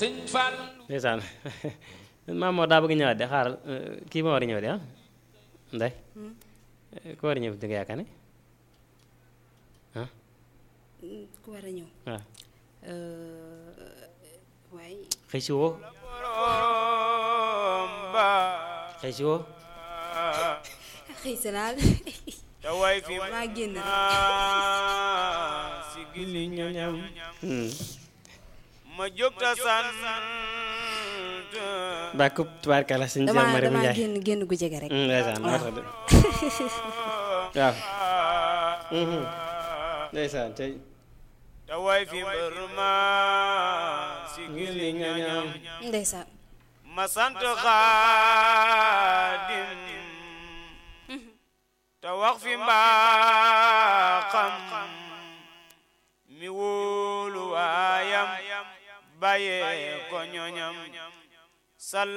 sëñ Fall ndeysaan maam moo daa bëgg ñëwaat de xaaral kii moo war a ñëw de ah ndey ku war a ñëw di nga yaakaar ne ah ku war a ñëw waaw waaye xëy si woo borom ba xëy si woo xëy sa daal te way fi maa génn rek ma si gili ñoñam ma jóg ta sant ba kub tubaarkala sëñ Cheikh damaa Mariam damaa Ndiaye génn génn gu jege rek ndeysaan moo tax de waaw ndeysaan tey te way fi mbër ma si gili ñoñam ndeysaan ma sant xaadim te wax fi mbaaxam mi wóolu waayam bàyyee ko ñoñam sal